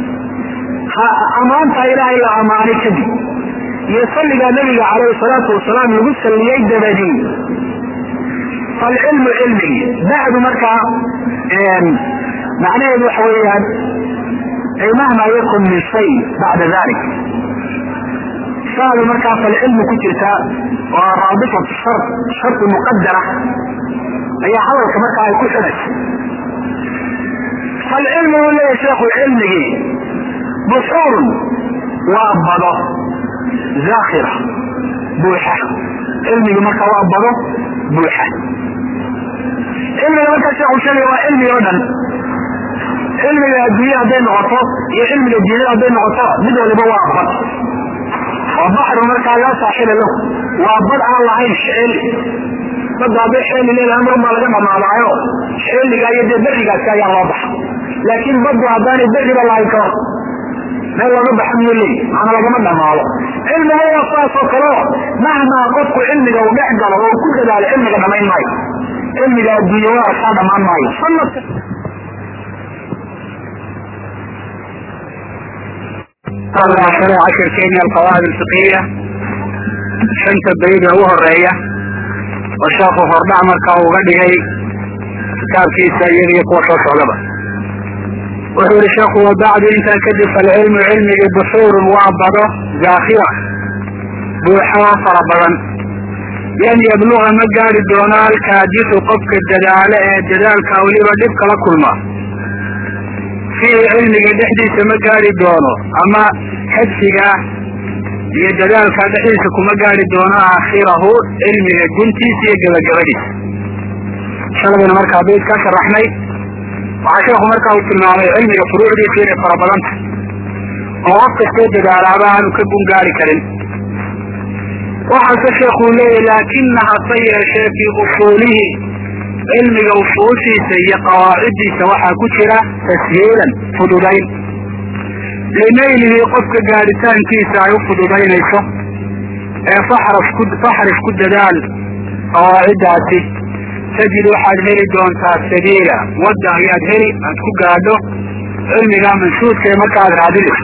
amaanta ilaahay la amaanay kadib iyo salligaa nabiga calayhi salaatu wasalaam lagu salliyey dabadii falcilmu cilmigii bacdu markaa macnaheedu waxa weeyaan ay mahma yakun min shay bacda dalik saada markaa falcilmu ku jirta waa raabitatu shar shardi muqadara ayaa hadalka markaa ay ku xidhaysa falcilmu uu leeyahay sheekhu cilmigii buxuurun waa bado zaakhira buuxa cilmigii marka waa bado buuxa cilmiga markaa sheekhu sheegaya waa cilmi oo dhan cilmiga adduunya hadday noqoto iyo cilmiga diinada hadday noqoto mid waliba waa bad waa baxru markaa laa saaxiba lahu waa bad aan lahayn xeel badda hadday xeeli leedahay mar baa laga dhamaadaayo xeeliga iyo dee berigaasi ayaa loo baxa laakiin baddu haddaanay beriba lahayn ka hor meel laga baxa miyo leey maana lagama dhamaado cilmiga waa saasoo kaleo mahmaa qofku cilmiga uu dhex galo oo ku dadaalo cilmiga dhamayn maayo cilmiga adduunya waa kaa dhamaan maayo sanadka cashirkeeni alqawaacid alfiqiya shanta bayda ugu horeeya oo sheekhu hordhac markaa uga dhigay kitaabkiisa iyada iyo kuwa soo socdaba wuxuu yihi sheekhu wabacdu intaa kadib falcilmu cilmigii buxuurun waa bado zaakhira buuxo fara badan lan yabluga ma gaari doono alkaadisu qofka dadaalo ee dadaalka weliba dhib kala kulma fiihi cilmiga dhexdiisa ma gaari doono ama xadsiga iyo dadaalka dhexdiisa kuma gaari doono aakhirahu cilmiga guntiisa iyo gabagabadiisa shaladayna markaa bayd ka sharaxnay waxaa sheekhu markaa uu tilmaamay cilmiga furuucdiisa inay fara badan tahay oo qof kastoo dadaalaaba aanu ka gun gaari karin waxaase sheekuu leeyahy laakina hase yeeshee fii usuulihi cilmiga usuushiisa iyo qawaaciddiisa waxaa ku jira tashiilan fududayn linaylihi qofka gaadhitaankiisa ay u fududaynayso ee faxrif ku dadaal qawaaciddaasi tajid waxaad heli doontaa sabiila wadda ayaad heli aad ku gaadho cilmiga manshuudka ee marka aad raadinayso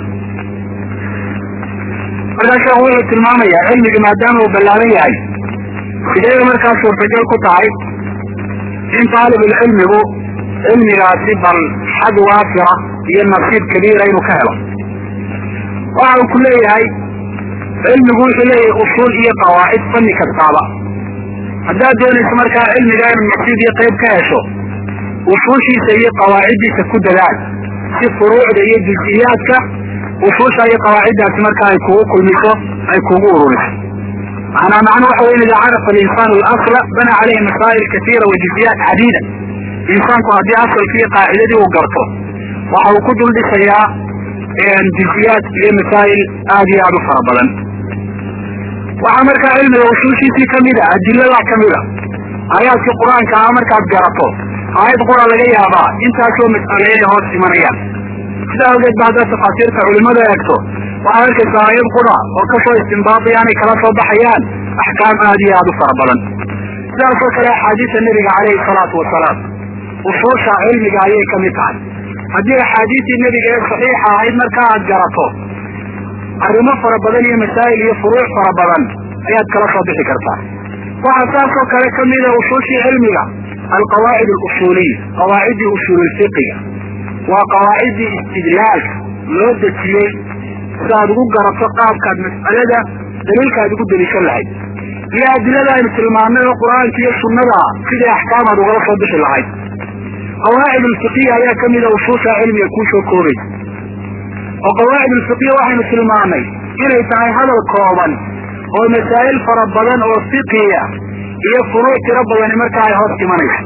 markaa sheekhu wuxuu tilmaamayaa cilmiga maadaama uu ballaaran yahay sidee markaa suurtagal ku tahay in taalibulcilmigu cilmigaasi bal xad waafira iyo nasiib kabiira inuu ka helo waxa uu ku leeyahay cilmigu wuxuu leeyahay usuul iyo qawaacid fanni kastaaba haddaad doonayso markaa cilmiga inu nasiib iyo qayb ka hesho usuushiisa iyo qawaaciddiisa ku dadaal si furuucda iyo juziyaadka usuusha iyo qawaaciddaasi markaa ay kugu kulmiso ay kugu ururiso maanaa macnu waxa wey ida carafa alinsaanu alasla bana caleyhi masaa'il katiira wa juziyaat cadiida insaanku haddii asalkii iyo qaacidadii uu garto waxa uu ku dul dhisayaa juziyaad iyo masaa'il aad iyo aad u fara badan waxaa markaa cilmiga usuushiisii kamid a adilada kamid a aayaadkii qur-aanka ah markaad garato aayad qura laga yaabaa intaasoo mas'aleeya hoos imanayaan sidaa awgeed ba haddaad tafaasiirta culimada eegto waxaad arkaysaa aayad qura oo kasoo istimbaadiyaanay kala soo baxayaan axkaam aad iyo aad u fara badan sidaasoo kale axaadiisa nebiga caleyhi salaatu wasalaam usuusha cilmiga ayay kamid tahay haddii axaadiistii nebiga ee saxiixa ahayd markaa aad garato arrimo fara badan iyo masaa'il iyo furuuc fara badan ayaad kala soo bixi kartaa waxaa saasoo kale kamida usuushii cilmiga alqawaacid alusuuliya qawaaciddii usuululfiqiga waa qawaaciddii istidlaalka loo dejiyey si aad ugu garato qaabkaad mas'alada daliilka aad ugu deliishan lahayd iyo adilada aynu tilmaamnay oo qur-aanka iyo sunnada sidai axkaam aad ugala soo bixi lahayd qawaacid ulfiqiya ayaa kamida usuusha cilmiga kuu soo koobaysa oo qawaacid ulfiqiya waxaynu tilmaamnay inay tahay hadal kooban oo masaa'il fara badan oo fiqiya iyo furuuc tiro badani markaa ay hoos imanayso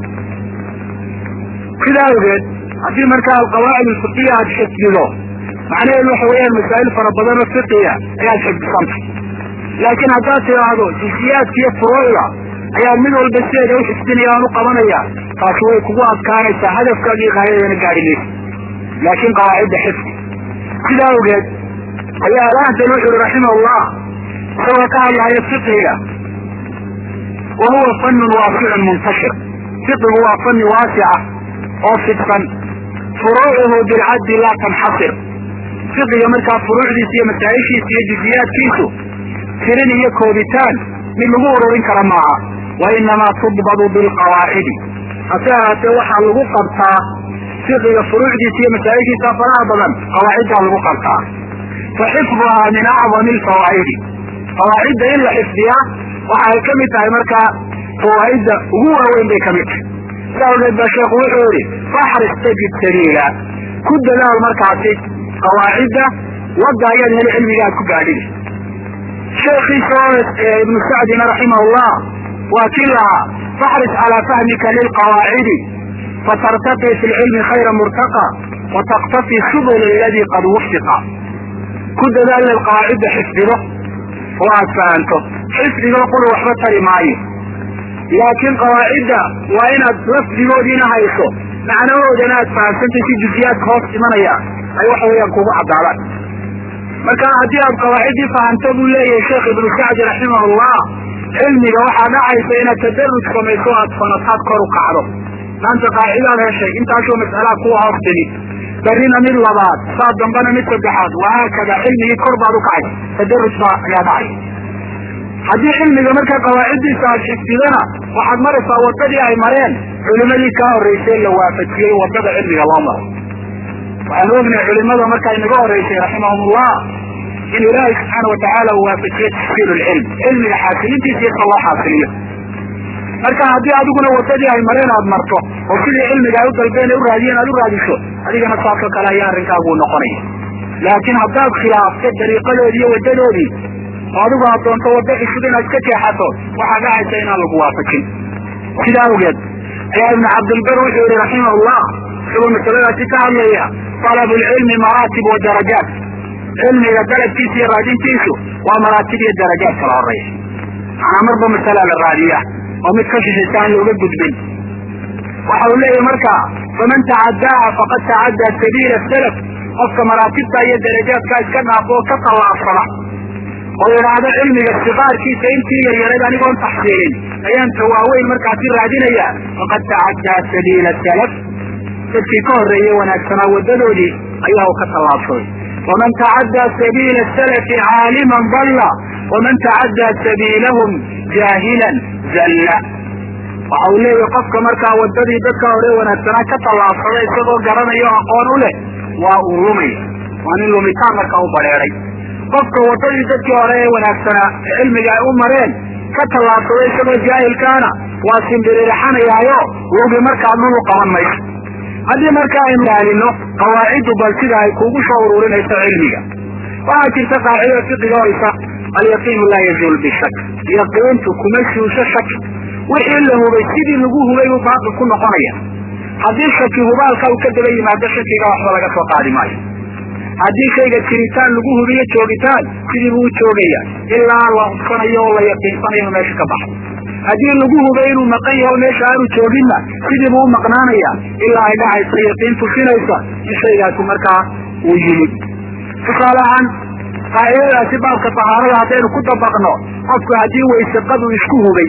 sidaa awgeed haddii markaa alqawaacid ulfiqiya aad xifdido macnaheedu waxa weeyaan masaa'il fara badan oo fiqiya ayaad xifdisantay laakiin haddaad tidhaahdo jusiyaadka iyo furuucda ayaa mid walba sideeda u xifdinaya aan u qabanaya taasi way kugu adkaanaysaa hadafkaagii qaayadana gaadhi maysa laakiin qawaacidda xifdi sidaa awgeed ayaa alahdan wuxu uri raximah allah isagoo ka hadlaya fiqiga wa huwa fanun waasicun muntashir fiqigu waa fani waasica oo fidsan furuucuhu bilcaddi laa tanxasir fiqiga markaa furuucdiisa iyo masaa'ishiisa iyo juziyaadkiisu tirin iyo koobitaan mid lagu ururin kara maaha wa inamaa tudbadu bilqawaacidi hase ahaatee waxaa lagu qabtaa fiqiga furuucdiisa iyo masaa'ishiisa faraha badan qawaaciddaa lagu qabtaa fa xifduhaa min acdami alfawaa'idi qawaacidda in la xifdiyaa waxa ay ka mid tahay markaa fawaa'idda ugu waaweyn bay ka mid tahay si awgeed baa sheekhu wuxuu yihi faxris tajid sabiila ku dadaal markaasi qawaacidda wadda ayaad heli cilmiga aad ku gaadhidi sheekhiisa oo ibnu sacdina raximahullah waa kii lahaa faxris calaa fahmika lilqawaacidi fatartaqi fi lcilmi khayra murtaqa wataqtafi subul aladii qad wufiqa ku dadaal inaad qawaacidda xifdido oo aad fahanto xifdigo qura waxba tari maayo laakiin qawaacidda waa inaad lafdigoodiina hayso macnahoodana aad fahamsantay si jusiyaadka hoos imanaya ay waxa weeyaan kugu caddaadaan marka haddii aad qawaaciddii fahamto buu leeyahay sheekh ibnu sacdi raximahullah cilmiga waxaa dhacaysa inaad tadaruj samayso aad fanataad kor u kacdo maanta qaacidaad heshay intaasoo mas'alaa kuwa hoos timi barrina mid labaad saa dambana mid saddexaad wahaakada cilmigii kor baad u kacay tadaruj baa ayaa dhacay haddii cilmiga marka qawaaciddiisa aad xifdidana waxaad maraysaa waddadii ay mareen culimadii kaa horraysay la waafajiyey waddada cilmiga loo maro waxaan ognahay culimada markaa inaga horraysay raximahumullah in ilaahay subxaana watacaala uu waafajiye taxsiilu lcilm cilmiga xaasilintiisa iyo ka loo xaasiliyo marka haddii adiguna waddadii ay mareen aad marto oo sidii cilmiga ay u dalbeen u raadiyeen aad u raadiso adigana saasoo kale ayaa arrinkaagu noqonaya laakiin haddaad khilaafto dariiqadoodii iyo waddadoodii oo adigu aad doonto waddo cusub inaad ka jeexato waxaa dhacaysa inaan lagu waafajin sidaa awgeed ayaa ibnu cabdilbar wuxuu yihi raximahullah isagoo masaladaasi ka hadlaya talabu lcilmi maraatib wa darajaat cilmiga dalabkiisa iyo raadintiisu waa maraatib iyo darajaad kala horeeya manaa marba masala la raadiya oo mid ka shishaysa aan looga gudbin waxa uu leeyahy marka faman tacadaaha faqad tacaddaa sabiila salaf qofka maraatibta iyo darajaadka iska dhaafo oo ka tallaabsada oo yidhaahdo cilmiga siqaarkiisa intii yaryarayd anigoon taxsiilin ayaan tawaaweyn markaasi raadinaya faqad tacaddaa sabiila salaf dadkii ka horreeyey wanaagsanaa waddadoodii ayaa uu ka tallaabsaday waman tacaddaa sabiila salafi caaliman dalla waman tacaddaa sabiilahum jaahilan zalla waxa uu leeyahy qofka markaa waddadii dadka hore wanaagsanaa ka tallaabsaday isagoo garanayo aqoon u leh waa uu lumaya waa nin lumitaan markaa u badheeday qofka waddadii dadkii hore ee wanaagsanaa ee cilmiga ay u mareen ka tallaabsaday isagoo jaahilkaana waa simbiririxanayaayo lugi markaa dhulu qaban mayso haddii markaa aynu ilaalino qawaaciddu bal sida ay kugu soo ururinayso cilmiga waxaa jirta qaacida fiqiga oysa alyaqiinu laa yazuul bishak yaqiintu kuma suusho shaki wixii la hubay sidii lagu hubay buu baaqi ku noqonaya haddii shaki hubaalka uu ka daba yimaado shakiga waxba laga soo qaadi maayo haddii shayga jiritaan lagu hubiyo joogitaan sidii buu u joogaya ilaa la hubsanayo oo la yaqiinsanayo inuu meesha ka baxo haddii lagu hubay inuu maqan yaho meesha aanu jooginna sidii buu u maqnaanaya ilaa ay dhacaysa yaqiin tusinaysa in shaygaasi markaa uu yimid tusaale ahaan qaacidadaasi baabka tahaarada haddaynu ku dabaqno qofku haddii waysaqadu isku hubay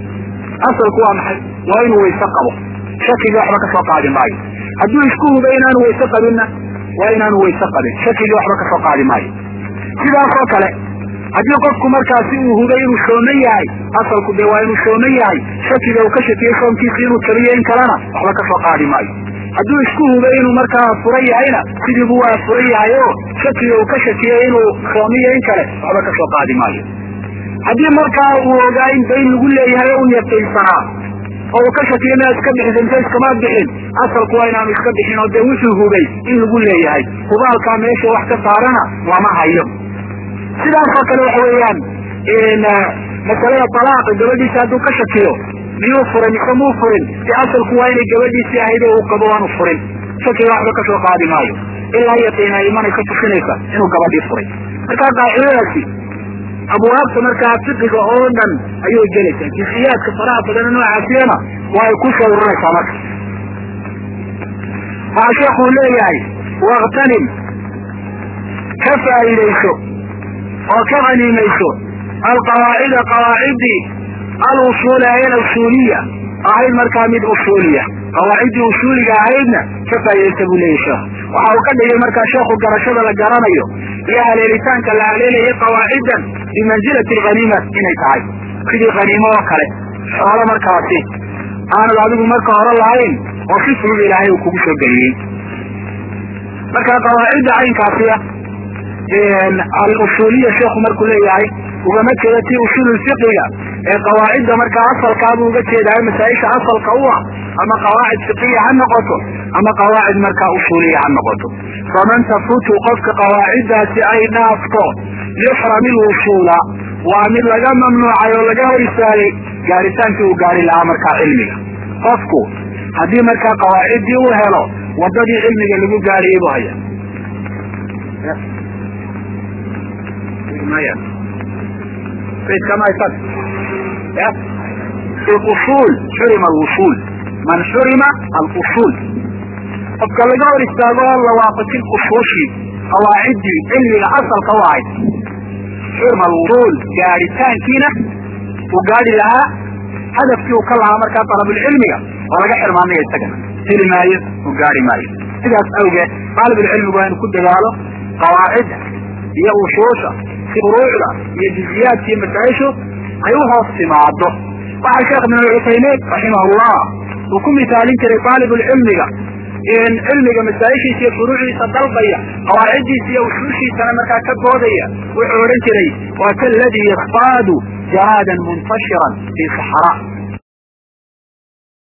asalku waa maxay waa inuu wayse qabo shakigii waxba ka soo qaadi maayo hadduu isku hubay inaanu wayse qabinna waa inaanu wayse qabin shakigii waxba ka soo qaadi maayo sidaasoo kale haddii qofku markaasi uu hubay inuu shooman yahay asalku dee waa inuu shooman yahay shakiga uu ka shakiyey soomkiisi inuu jabiyo in kalena waxba ka soo qaadi maayo hadduu isku hubay inuu markaa furan yahayna sidiibu waa furan yahay oo shakiga uu ka shakiyey inuu shoomiyo in kale waxba ka soo qaadi maayo haddii markaa uu ogaa in dayn lagu leeyahay oo u yaqiinsanaa oo uu ka shakiyo inaad iska bixisa mise iskama bixin asalku waa inaanu iska bixin oo dee wuxuu hubay in lagu leeyahay hubaalkaa meesha wax ka saarana lama hayo sidaasoo kale waxa weeyaan masalada talaaqi gabadhiisa hadduu ka shakiyo miyuu furay mise muu furin si asalku waa inay gabadhiisii ahayd oo uu qabo waanu furin shakiga waxba ka soo qaadi maayo ilaa yaqiin ay imanaysa tusinaysa inuu gabadhii furay markaa qaacidadaasi abwaabta markaa fiqiga oo dhan ayay gelaysaa jisiyaadka faraha badana noocaasiyana waa ay ku soo ururaysaa marka waxaa sheekuu leeyahay waktanim ka faa'iidayso oo ka haniimayso alqawaacida qawaaciddii alusuula ee alusuuliya ahayd markaa mid usuuliya qawaaciddii usuuliga ahaydna ka faa'iidaysa buu leeyahy sheekhu waxa uu ka dhigay markaa sheekhu garashada la garanayo iyo haleelitaanka la haleelayay qawaaciddan bimansilati alghaniima inay tahay sidii haniimo oo kale xoolo markaasi aanad adigu marka hore lahayn oo si fudud ilaahay uu kugu soo geliyey marka qawaacidda caynkaasiya alusuuliya sheekhu markuu leeyahay ugama jeeda tii usuululfiqiga ee qawaacidda markaa asalkaabuu uga jeedaay masaa-isha asalka u ah ama qawaacid fiqiya ha noqoto ama qawaacid markaa usuuliya ha noqoto faman tafutu qofka qawaaciddaasi ay dhaafto yuxram ilusuula waa mid laga mamnuucay oo laga hor istaagay gaaritaankii uu gaari lahaa markaa cilmiga qofku haddii markaa qawaaciddii uu helo waddadii cilmiga lagu gaariyey buu haya usul xurima alwusul man xurima alusul qofka laga hor istaago oo la waafajin usuushii qawaaciddii cilmiga asalka u ahayd xurima alwusul gaaritaankiina uu gaari lahaa hadafkii uu ka lahaa markaa dalabulcilmiga oo laga xirmaamaya isagana heli maayo uu gaari maayo sidaas awgeed daalibulcilmigu waa inu ku dadaalo qawaacidda iyo usuusha furuucda iyo jiziyaadka iyo masaa-ishu ay u hoos timaado waxaa sheekh ibn alcuthaymiin raximahullah uu ku misaalin jiray daalibulcilmiga in cilmiga masaa-ishiisa iyo furuucdiisa dalbaya qawaaciddiisa iyo usuushiisana markaa ka boodaya wuxuu odhan jiray waa kaladii yakfaadu jaraadan muntashiran fii saxraa